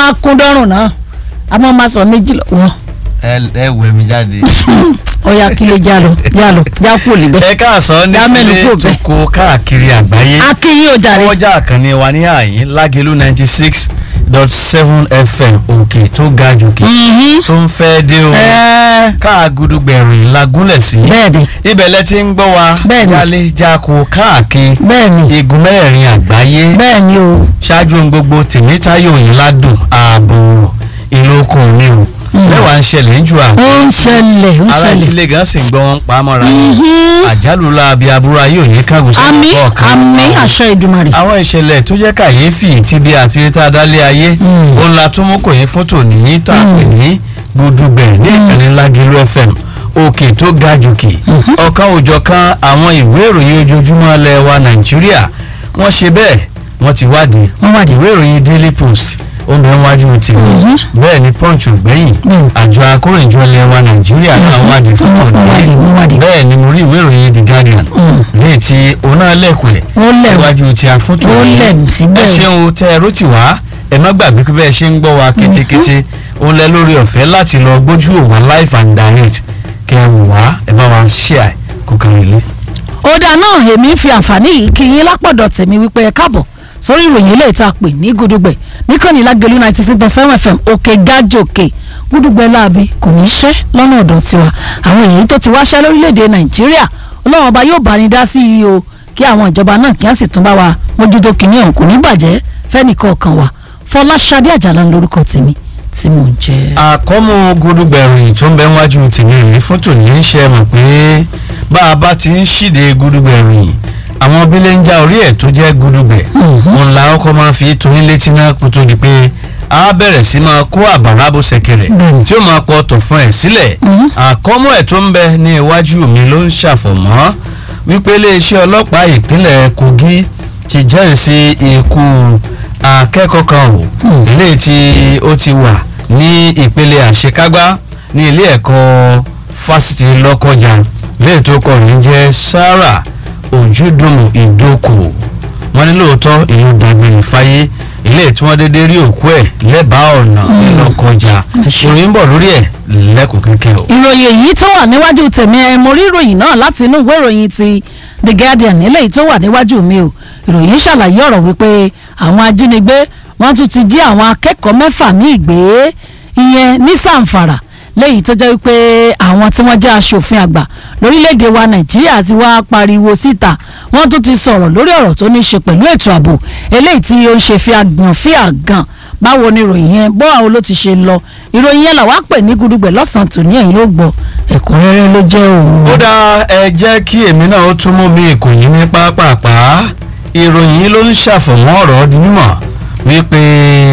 máa kún dọ́rùn náà a máa máa sọ méjì lọ wọn ẹ ẹ wẹ̀ mí jáde. ọ̀ya kí lè já lọ já lọ já kú níbẹ̀. ẹ káàsán ní Dá mẹ́nu tilé kúrò bẹ́ẹ̀. toko káàkiri àgbáyé. akínyìn ò jàre. ọjà àkànní wa ní àyín lágẹ̀lú ninety six dot seven fm òkè tó ga jòkè Mhm. tó ń fẹ́ dé o Ẹ, káàgùdùgbẹ̀rún lagúnlẹ̀ sí. bẹ́ẹ̀ni ibẹ̀ lẹ ti ń gbọ́ wa Bẹ́ẹ̀ni. jálé jáko káàkiri bẹ́ẹ̀ni igun mẹ́rẹ̀ẹ̀rin àgbáyé bẹ́ẹ̀ni o ṣáájú ohun gbogbo tèmítáyò yìí ládùn ààbò ìlú oko mi o mẹ́wàá ń ṣẹlẹ̀ ń ju ó àwọn ń ṣẹlẹ̀ ó ń ara ṣẹlẹ̀. ìtìlẹ̀ gan sì ń gbọ́ wọn pa á mọ́ra Mhm. àjálù láabi aburú ayé òní kágun sí àmì ọ̀kan àmì àṣẹ ìdùmarè. àwọn ìṣẹ̀lẹ̀ tó jẹ́ kàyéfì tí bí àti tá a dálé ayé Mm. òun la tún mú kò yín fótó nìyí tá a pè ní gbùdùgbẹ̀ ní ìkànnì lágìlú fm òkè tó ga jòkè ọ̀kan òjọ̀kan àwọn ìwé ìròyìn ojoojúmọ́ ilẹ̀ wa nàìjíríà wọ́n ṣe bẹ́ẹ̀ wọ́n ti wádìí wọ́n wà dé. ìwé ìròyìn daily post ó ń bẹ wájú tèmi Mhm. bẹ́ẹ̀ ni punch ò gbẹ̀yìn Mm. àjọ akóròyìnjọ ilẹ̀ wa nàìjíríà náà wádìí fótó wọ́n wà dé nìyí wọ́n wà dé. bẹ́ẹ̀ ni mo rí ìwé ìròyìn the guardian Mm. ní ti òun náà lẹ́kùn ẹ̀ ó lẹ̀ síwájú tí a fún ó tòun lẹ̀ ẹ síbẹ̀. ṣeun tẹ ẹ rótì wá ẹ má gbàgbé pé bẹ́ẹ̀ ṣe ń gbọ́ wa kétékété òun lẹ lórí ọ̀fẹ́ láti lọ gbójú òwà live and direct kẹ ẹ wò wá ẹ bá wa share kó kárí ilé. ọ̀dà náà èmi ń fi àǹfààní yìí kí yín lápọ̀dọ̀ tèmi wípé ẹ káàbọ̀ sórí ìròyìn ilé ìta pè ní gudugbẹ níkànnì lágẹlú ninety six point seven fm òkè gájòkè gudugbẹ láabi kò ní í ṣẹ́ lọ́nà ọ̀dọ̀ tiwa àwọn èyí tó ti wáṣẹ́ lórílẹ̀‐èdè nàìjíríà ọlọ́run ọba yóò bá ní dá sí i o kí àwọn ìjọba náà kí á sì tún bá wa mójútó kìíní ọ̀hún kò ní bàjẹ́ fẹ́nìkọ̀ọ̀kan wa fọláṣadé àjàlá lórúkọ tèmi tí mò ń jẹ́. àkọ́mú gudugbẹ̀rìn tó ń bẹ wájú tèmi rèé fótò ní í ṣe mọ̀ pé bá a bá ti ń ṣíde gudugbẹ̀rìn àwọn bílẹ̀ ń já orí ẹ̀ tó jẹ́ gudugbẹ̀ Mhm. òun la ọkọ̀ máa fi torí létí náà kó tó di pé a bẹ̀rẹ̀ sí máa kó àbàrà bó ṣẹ̀kẹ̀rẹ̀ Bẹ́ẹ̀ni. tí ó máa pọ̀ tọ̀ fún ẹ̀ sílẹ̀ Mhm. àkọ́mú ẹ̀ tó ń bẹ ní iwájú mi ló ń ṣàfọ̀mọ́ wípé iléeṣẹ́ ọlọ́pàá ìpínlẹ̀ Kogi ti jẹ́rìí sí ikú akẹ́kọ̀ọ́ kan o Hmm. ilé tí ó ti wà ní ìpele àṣekágbá ní ilé ẹ̀kọ́ fásitì Lọ́kọ́jà ilé tó kọ̀ ní jẹ́ Sarah Ojúdùmù Ìdókò wọ́n ní lóòótọ́ ìlú dàgbére fáyé ilé tí wọ́n dédé rí òkú ẹ̀ lẹ́bàá ọ̀nà Lọ́kọ́jà Àṣẹ. ìròyìn ń bọ̀ lórí ẹ̀ lẹ́kùn kẹ́kẹ́ o. ìròyìn èyí tó wà níwájú tèmi ẹ mo rí ìròyìn náà láti inú ìwé ìròyìn ti the guardian eléyìí tó wà níwájú mi o ìròyìn ṣàlàyé ọ̀rọ̀ wípé àwọn ajínigbé wọ́n tún ti jí àwọn akẹ́kọ̀ọ́ mẹ́fà míì gbé ìyẹn ní sàǹfàrà léyìí tó jẹ́ wípé àwọn tí wọ́n jẹ́ aṣòfin àgbà lórílẹ̀‐èdè wa nàìjíríà ti wá pariwo síta wọ́n tún ti sọ̀rọ̀ lórí ọ̀rọ̀ tó ní í ṣe pẹ̀lú ètò ààbò eléyìí tí ó ń ṣe fi àgàn fi àgàn báwo ni ìròyìn yẹn bó àwọn ló ti ṣe lọ ìròyìn yẹn làwa pè ní gudugbẹ lọ́sàn-án tòní ẹ̀yin ó gbọ́ ẹ̀kúnrẹ́rẹ́ ló jẹ́ òun. ó dá ẹ jẹ́ kí èmi náà ó tún mú mi èkó yìí ní pápápá ìròyìn yìí ló ń ṣàfọ̀mọ́ ọ̀rọ̀ di mímọ̀ wípé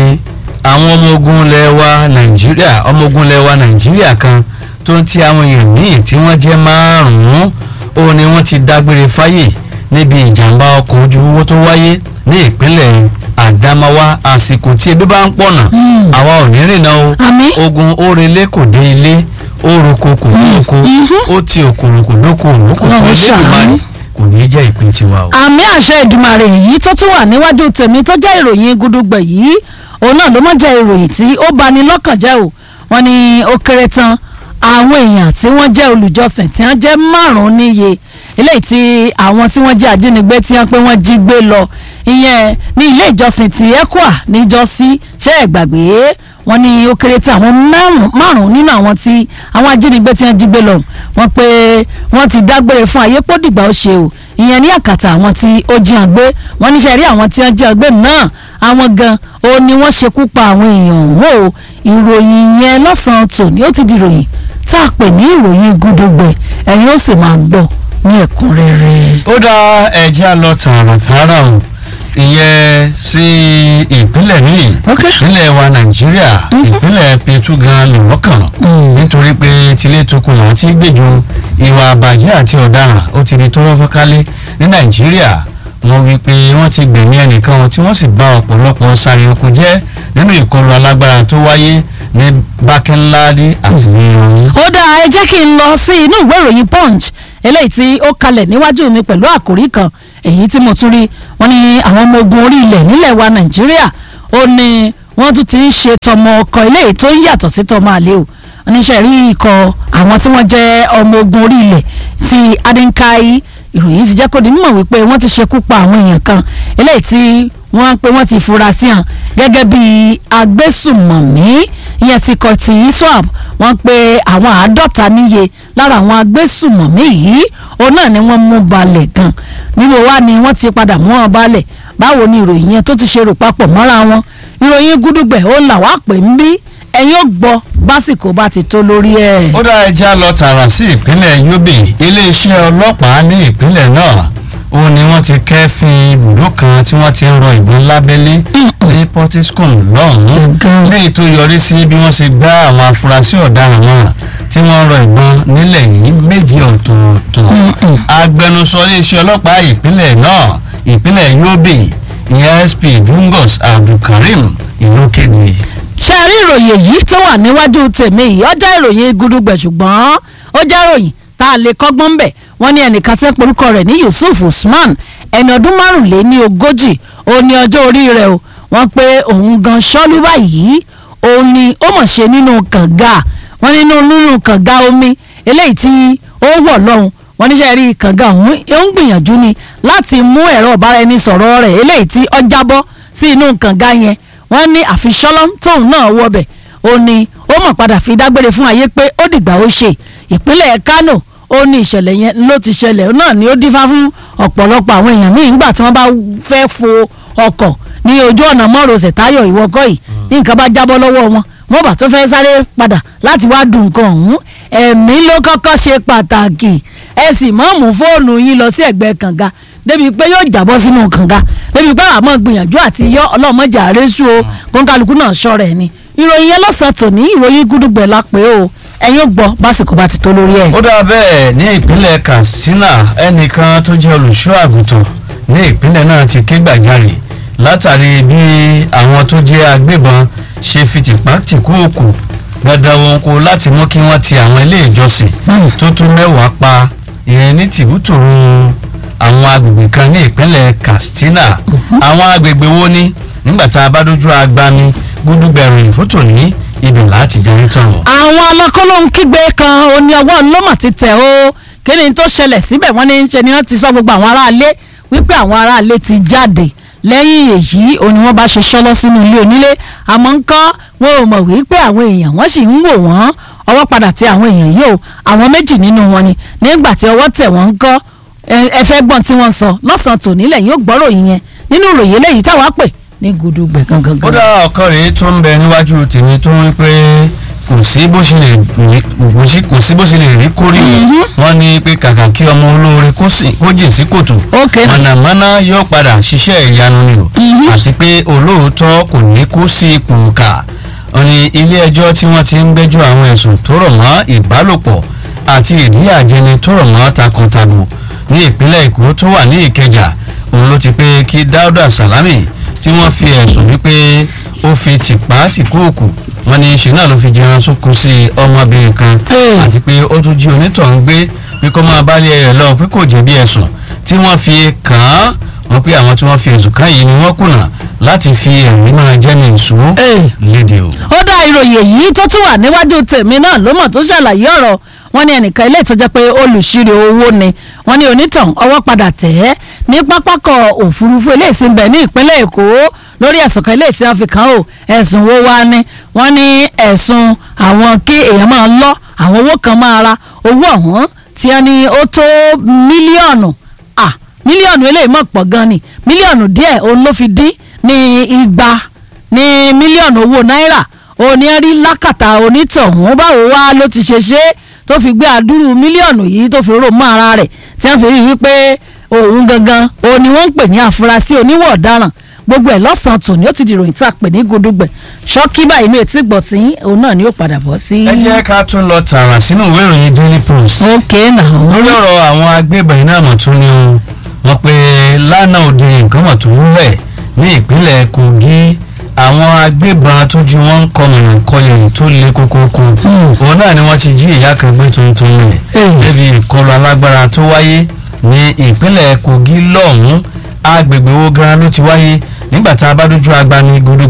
àwọn ọmọ ogun ilẹ̀ wa nàìjíríà ọmọ ogun ilẹ̀ wa nàìjíríà kan tó ń ti àwọn èèyàn míì tí wọ́n jẹ́ márùn-ún ó ní wọ́n ti dágbére fáyè níbi ìjàmbá ọkọ̀ ojú owó tó wáyé ní ìpínlẹ̀ àdámáwá àsìkò tí ebi bá ń pọ̀nà Hmm. àwa ò ní rìnnà o àmì ogun orele kò dé ilé ó roko kò ní oko ó ti òkòrò kò lóko òrókò tó Ọlọ́run lé ṣàánú. ìmárì kò ní í jẹ́ ìpín tiwa o. àmì àṣẹ ìdùmarè yìí tó tún wà níwájú tèmi tó jẹ́ ìròyìn gudugbẹ yìí òun náà ló mọ̀ jẹ́ ìròyìn tí ó bani lọ́kàn jẹ́ o wọ́n ní ó kéré tán àwọn èèyàn tí wọ́n jẹ́ olùjọsìn tí wọ́n jẹ́ márùn-ún níye eléyìí tí àwọn tí wọ́n jẹ́ ajínigbé tí wọ́n pé wọ́n jí gbé lọ ìyẹn ní ilé ìjọsìn ti ECWA níjọ́sí ṣé ẹ gbàgbé wọ́n ní ó kéré tí àwọn márùn- márùn-ún nínú àwọn tí àwọn ajínigbé tí wọ́n jí gbé lọ wọ́n pé wọ́n ti dágbére fún ayé pódìgbà ó ṣe o ìyẹn ní àkàtà àwọn tí ó jí hàn gbé wọ́n níṣẹ́ rí àwọn tí wọ́n jí hàn gbé náà àwọn gan ó ní wọ́n ṣekú pa àwọn èèyàn ọ̀hún o ìròyìn yẹn lọ́sàn-án tòní ó ti di ìròyìn tá a pè ní ìròyìn gudugbẹ ẹ̀yin ó sì máa gbọ́ ní ẹ̀kúnrẹ́rẹ́. ó dá ẹjẹ́ lọ tààràtààrà o ìyẹn sí ìpínlẹ̀ míì Ok. ìpínlẹ̀ wa nàìjíríà ìpínlẹ̀ Plateau gan lọ́wọ́ kàn Mm. nítorí pé tilé tukùn là ti gbèjò ìwà àbàjẹ́ àti ọ̀daràn ó ti di tọ́rọ́ fọ́kálé ní nàìjíríà wọ́n wí pé wọ́n ti gbẹ̀mí ẹnìkan tí wọ́n sì bá ọ̀pọ̀lọpọ̀ sáré oko jẹ́ nínú ìkọlù alágbára tó wáyé ní bákẹ́ńláàdì àti ní ìrọ̀rùn. ó dáa ẹ jẹ́ kí n lọ sí inú ìwé ìròyìn punch eléyìí tí ó kalẹ̀ níwájú mi pẹ̀lú àkòrí kan èyí tí mo tún rí wọn ní àwọn ọmọ ogun orí ilẹ̀ nílẹ̀ wa nàìjíríà ó ní wọ́n tún ti ń ṣe tọmọ ọkọ eléyìí tó ń yàtọ̀ sí tọmọ àlè o oníṣẹ́ rí ikọ̀ àwọn tí wọ́n jẹ́ ọmọ ogun orí ilẹ̀ ti adínkáyí ìròyìn ti jẹ́ kó di mímọ̀ wípé wọ́n ti ṣekú pa àwọn èèyàn kan eléyìí tí wọ́n pé wọ́n ti fura sí hàn gẹ́gẹ́ bí agbésùmọ̀mí ìyẹn ti kọ̀ tí iswap wọ́n pé àwọn àádọ́ta níye lára àwọn agbésùmọ̀mí yìí òun náà ni wọ́n mú balẹ̀ gan níbo wá ni wọ́n ti padà mú wọn balẹ̀ báwo ni ìròyìn yẹn tó ti ṣe rò papọ̀ mọ́ra wọn ìròyìn gúdúgbẹ̀ ó là wá pè ń bí ẹ̀yin ò gbọ́ básìkò bá ti tó lórí ẹ̀. ó dá ẹja lọ tààrà sí ìpínlẹ̀ yobe iléeṣẹ́ ọlọ́pàá ní ìpínlẹ̀ náà ó ní wọ́n ti kẹ́fín ibùdó kan tí wọ́n ti ń rọ ìbọn lábẹ́lé ní portiscom lọ́hùn-ún Gangan. léyìí tó yọrí sí bí wọ́n ṣe gbá àwọn afurasí ọ̀daràn náà tí wọ́n rọ ìbọn nílẹ̀ yìí méjì ọ̀tọ̀ọ̀tọ̀ agbẹnusọ iléeṣẹ́ ọlọ́pàá ìpínlẹ̀ náà ìpínlẹ̀ yobe ìyẹn sp dungos abdulkareem ìlú kéde. ṣe rí ìròyìn yìí tó wà níwájú tèmi yìí ó jẹ́ ìròyìn gudugbẹ̀ ṣùgbọ́n ó jẹ́ ìròyìn tá a lè kọ́gbọ́n bẹ̀ wọ́n ní ẹnìkan tí ń porúkọ rẹ̀ ní yusuf usman ẹni ọdún márùnléní ogójì ó ní ọjọ́ orí rẹ̀ o wọ́n pé òun gan ṣọ́lú báyìí òun ni ó mọ̀ ṣe nínú kànga wọ́n nínú nínú kànga omi eléyìí tí ó wọ̀ lọ́hùn wọ́n níṣẹ́ rí kànga òun ó ń gbìyànjú ni láti mú ẹ̀rọ ìbáraẹnisọ̀rọ̀ rẹ̀ eléyìí tí ó jábọ́ sí inú kànga yẹn wọ́n ní àfiṣọ́lọ́m tóun náà wọbẹ̀ ó ní ó mọ̀ padà fi dágbére fún ayé pé ó dìgbà ó ṣe ìpínlẹ̀ Kánò ó ní ìṣẹ̀lẹ̀ yẹn ló ti ṣẹlẹ̀ náà ni ó dífá fún ọ̀pọ̀lọpọ̀ àwọn èèyàn míì nígbà tí wọ́n bá fẹ́ fo ọkọ̀ ní ojú ọ̀nà mọ́rọ̀ọ̀sẹ̀ táyọ̀ ìwọ́kọ̀ yìí ní nǹkan bá jábọ́ lọ́wọ́ wọn wọ́n bá tó fẹ́ sáré padà láti wá dùn nǹkan ọ̀hún ẹ̀mí ló kọ́kọ́ ṣe pàtàkì ẹ sì mọ́ mú fóònù yín lọ sí ẹ̀gbẹ́ kànga débi pé yóò jábọ́ sínú kànga débi pé àmọ́ gbìyànjú àti yọ ọlọ́mọjà àrẹ́sù o kọ́ńkálukú náà ṣọ́ra ẹ̀ ni ìròyìn yẹn lọ́sàn-án tòní ìròyìn gúdúgbẹ̀ la pé o ẹ̀yin ò gbọ́ básìkò bá ti tó lórí ẹ̀. ó dà bẹ́ẹ̀ ní ìpínlẹ̀ katsina ẹnìkan tó jẹ́ olùṣọ́ àgùntàn ní ìpínlẹ̀ náà ti ké gbàjarè látàrí bí àwọn tó jẹ́ agbébọn ṣe fi tìpá tìkú òkú dandan wọn kó láti mú kí wọ́n ti àwọn ilé ìjọsìn tó tún mẹ́wàá pa ìyẹn ní tìbútòrò àwọn agbègbè kan ní ìpínlẹ̀ katsina àwọn agbègbè wo ni nígbà tá a bá dójú agbami gúdúgbẹ̀rún ìfótò ní ibẹ̀ láti jẹ́ tán o. àwọn ọlọ́kọ́lóhun kígbe kan oní ọwọ́ lọ́mọ̀ ti tẹ̀ o kí ni tó ṣẹlẹ̀ síbẹ̀ wọ́n ní í ṣe ni wọ́n ti sọ gbogbo àwọn aráalé wípé àwọn aráalé ti jáde lẹ́yìn èyí òní wọ́n bá ṣe ṣọ́lọ́ sínú ilé onílé àmọ́ ń kọ́ wọn ò mọ̀ wípé àwọn èèyàn wọ́n sì ń wò wọ́n ọwọ́ padà tẹ àwọn èèyàn yìí o àwọn méjì nínú wọn ni nígbà tí ọwọ́ tẹ̀ wọ́n ń kọ́ ẹ fẹ́ gbọ́n tí wọ́n ń sọ lọ́sàn-án tòní lẹ́yìn ó gbọ́rọ̀ yìí yẹn nínú ìròyìn eléyìí táwa pè ní gudugbẹ gangan. ó dá ọkàn rèé tó ń bẹ níwájú tèmi tó ń pé kò sí bó ṣe lè rí kò sí kò sí bó ṣe lè rí kórì wọn ní pé kàkà kí ọmọ olóore kó sì- kó jìn sí kòtò ok mọ̀nàmọ́ná yóò padà ṣiṣẹ́ ìyanu ni o àti pé olóòótọ́ kò ní kó sí ipò kà ó ní ilé ẹjọ́ tí wọ́n ti ń gbẹ́jọ́ àwọn ẹ̀sùn tó rọ̀ mọ́ ìbálòpọ̀ àti ìdíyàjẹni tó rọ̀ mọ́ takọtabo ní ìpínlẹ̀ èkó tó wà ní ìkẹjà òun ló ti pé kí dáúdà sàlámì tí wọ́n fi ẹ̀sùn wípé ó fi tìpá tìkúùkù wọn ní ṣe náà ló fi jẹun sókun sí ọmọbìnrin kan Hey. àti pé ó tún jí onítọ̀hún gbé pé kó máa bálé ẹ̀ lọ pé kò jẹ̀bi ẹ̀sùn tí wọ́n fi kàn án wọ́n pé àwọn tí wọ́n fi ẹ̀sùn kàn yìí ni wọ́n kùnà láti fi ẹ̀rí máa jẹ́mi ìṣó Hey. léde o. ó dá ìròyìn èyí tó tún wà níwájú tèmi náà ló mọ̀ tó ṣàlàyé ọ̀rọ̀ wọn ní ẹnìkan ilé ìtọ́jẹ́ pé olùṣirò owó ni wọn ní onítàn ọwọ́ padà tẹ̀ ẹ́ ní pápákọ̀ òfurufú ilé ìsìnbẹ̀ ní ìpínlẹ̀ èkó lórí ẹ̀sùn kan ilé tí wọ́n fi kàn ó ẹ̀sùn wo wá ní wọ́n ní ẹ̀sùn àwọn kí èèyàn máa lọ àwọn owó kan máa ra owó ọ̀hún tí wọ́n ní ó tó mílíọ̀nù ah mílíọ̀nù eléyìí mọ̀ pọ̀ gan ni mílíọ̀nù díẹ̀ òun ló fi dín ní igba ní mílíọ̀nù owó náírà òní rí lákàtà onítọ̀hún báwo wá ló ti ṣe ṣe tó fi gbé àdúrú mílíọ̀nù yìí tó fi rò mọ́ ara rẹ̀ tí wọ́n fi rí i wípé òun gangan òun ni wọ́n ń pè ní àfúrásì oníwọ̀ ọ̀daràn gbogbo ẹ̀ lọ́sàn-án tòní ó ti di ìròyìn tá a pè ní gudugbẹ̀ ṣọ́kí báyìí inú etí gbọ̀tí òun náà ni ó padà bọ̀ sí. ẹ jẹ́ ká tún lọ tààrà sínú ìwé ìròyìn daily post. ok náà lórí ọ̀rọ̀ àwọn agbébọn iná mọ̀ tún ni o wọ́n pe lánàá òde nǹkan mọ̀ tó wúwẹ̀ ní ìpínlẹ̀ kogi àwọn agbébọn tójú wọn ń kọ mọ̀nà kọyọ̀ tó le kókókó òun náà ni wọ́n ti jí ìyá kan gbé tuntun rẹ̀ Hmm. débi ìkọlù alágbára tó wáyé ní ìpínlẹ̀ kogi lọ́hùn-ún agbègbè wo gan ló ti wáyé nígbà tá a bá dójú agbami gudugbẹ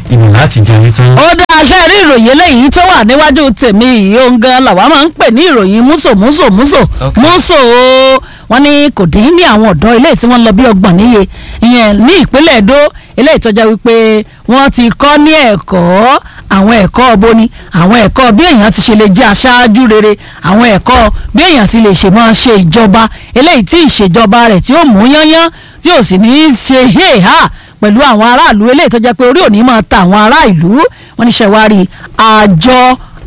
ìlú láti jẹun tán. ó dá aṣẹ́ rí ìròyìn eléyìí tó wà níwájú tèmi yìí òun gan làwa máa ń pè ní ìròyìn múso múso múso Ok. múso o wọ́n ní kò dín ní àwọn ọ̀dọ́ eléyìí tí wọ́n lọ bí ọgbọ̀n níye ìyẹn ní ìpínlẹ̀ Èdó eléyìí tó jẹ́ wípé wọ́n ti kọ́ ní ẹ̀kọ́ àwọn ẹ̀kọ́ ọbọni àwọn ẹ̀kọ́ bí èèyàn ti ṣe lè jẹ́ aṣáájú rere àwọn ẹ̀kọ́ bí èèyàn ti lè ṣe máa ṣe ìjọba eléyìí tí ìṣèjọba rẹ̀ tí ó mú yányán tí ò sì ní í ṣe héhà pẹ̀lú àwọn aráàlú eléyìí tó jẹ́ pé orí òní máa ta àwọn ará ìlú wọ́n ní ṣẹ̀wárí àjọ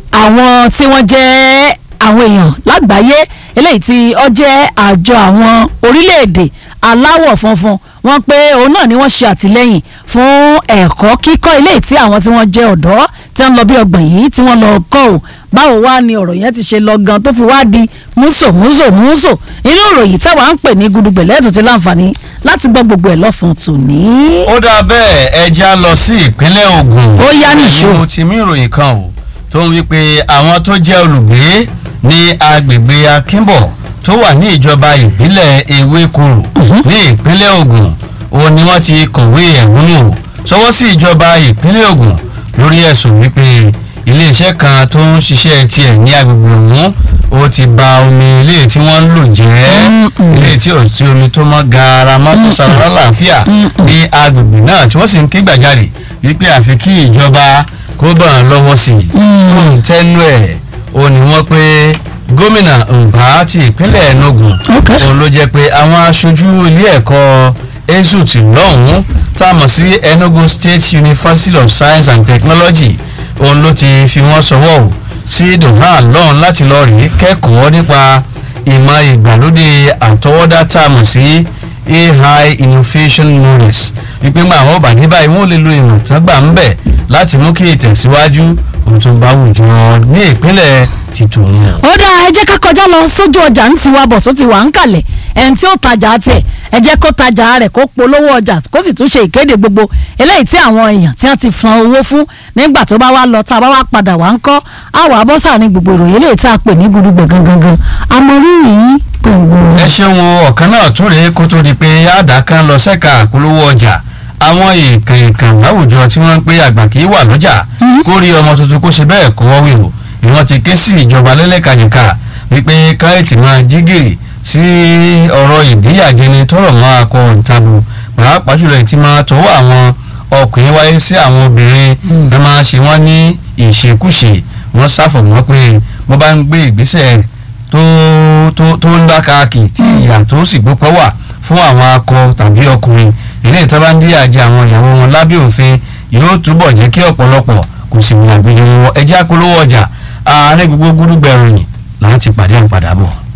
àwọn tí wọ́n jẹ́ àwọn èèyàn lágbàáyé eléyìí tí ó jẹ́ àjọ àwọn orílẹ̀-èdè aláwọ̀ funfun wọ́n pé òun náà ni wọ́n ṣe àtìlẹ́yìn fún ẹ̀kọ́ kíkọ́ eléyìí tí àwọn tí wọ́n jẹ́ ọ̀dọ́ tí wọ́n lọ bí ọgbọ̀n yìí tí wọ́n lọ kọ́ ò báwo wá ni ọ̀rọ̀ yẹn ti ṣe lọ gan tó fi wá di múso múso múso inú ìròyìn táwa ń pè ní gudugbẹ̀lẹ́ tó ti láǹfààní láti gbọ́ gbogbo ẹ̀ lọ́sàn-án tòní. ó dà bẹ́ẹ̀ ẹ já lọ sí ìpínlẹ̀ Ògùn. Ó yá nìṣó. mo ti mú ìròyìn kan o tó ń wí pé àwọn tó jẹ́ olùgbé ní agbègbè Akínbọ̀ tó wà ní ìjọba ìbílẹ̀ Ewékorò ní ìpínlẹ̀ Ògùn òun ni wọ́n ti kọ̀wé ẹ̀hónú o sọwọ́ sí ìjọba ìpínlẹ̀ Ògùn lórí ẹ̀sùn wípé iléeṣẹ́ kan tó ń ṣiṣẹ́ tiẹ̀ ní agbègbè ọ̀hún ó ti ba omi ilé tí wọ́n ń lò jẹ́ Mm-mm. ilé tí ò sí omi tó mọ́ gaara mọ́ tó sara lálàáfíà ní agbègbè náà tí wọ́n sì ń ké gbàjarè wípé àfi kí ìjọba kó bá wọn lọ́wọ́ sí i tó ń tẹ́nu ẹ̀ ó ní wọ́n pé gómìnà Mbà ti ìpínlẹ̀ Enugu Ok. òun ló jẹ́ pé àwọn aṣojú ilé ẹ̀kọ́ ESUT lọ́hùn-ún tá a mọ̀ sí Enugu State University of Science and Technology òun ló ti fi wọ́n sọwọ́ o sí Doha lọ́hùn láti lọ rèé kẹ́kọ̀ọ́ nípa ìmọ̀ ìgbàlódé àtọwọ́dá tá a mọ̀ sí AI Innovation Knowledge wípé mọ àwọn ọba ní báyìí wọn ò lè lo ìmọ̀ tán gbà ń bẹ̀ láti mú kí ìtẹ̀síwájú òun tó bá wùjọ ní ìpínlẹ̀ tìtòun. ó dáa ẹ jẹ́ ká kọjá lọ sójú ọjà ń tiwa bọ̀ só ti wà ń kalẹ̀ ẹni tí ó tajà tiẹ̀ ẹ jẹ́ kó tajà rẹ̀ kó polówó ọjà kó sì tún ṣe ìkéde gbogbo eléyìí tí àwọn èèyàn tí wọ́n ti san owó fún nígbà tó bá wá lọ tá a bá wá padà wá ń kọ́ àwọ̀ abọ́sà ní gbogbo ìròyìn eléyìí tí a pè ní gudugbẹ̀ gangan amọ̀rírì yìí gbogbo. ẹ ṣeun o ọ̀kan náà tún rèé kó tó di pé àdàkàn lọ sẹ́ka àpolówó ọjà àwọn èèkàn èèkàn láwùjọ tí wọ́n ń pé àgbà kì í wà lọ́jà kó rí ọmọ tuntun kó ṣe bẹ́ẹ̀ kó wọ́wé o ni wọ́n ti ké sí ìjọba lẹ́lẹ́kàjẹ̀ka wípé káyọ̀tì máa jí gìrì sí ọ̀rọ̀ ìdíyàjẹni tọrọ mọ́ akọ ìtabu pàápàá jùlọ èyí tí máa tọwọ́ àwọn ọkùnrin wáyé sí àwọn obìnrin ẹ máa ṣe wọ́n ní ìṣekúṣe wọ́n ṣàfọ̀mọ́ pé wọ́n bá ń gbé ìgbésẹ̀ tó tó tó ń dákàkì tí ìyà tó sì gbópọ̀ wà fún àwọn akọ tàbí ọkùnrin ilé ìtọ́ bá ń díyà jẹ àwọn ìyàwó wọn lábẹ́ òfin yóò túbọ̀ jẹ́ kí ọ̀pọ̀lọpọ̀ kò sì wù àgbèjì wọn ẹjẹ́ àpolówó ọjà ààrẹ gbogbo gúdúgbẹ̀rún yìí láti pàdé àpàdà bọ̀.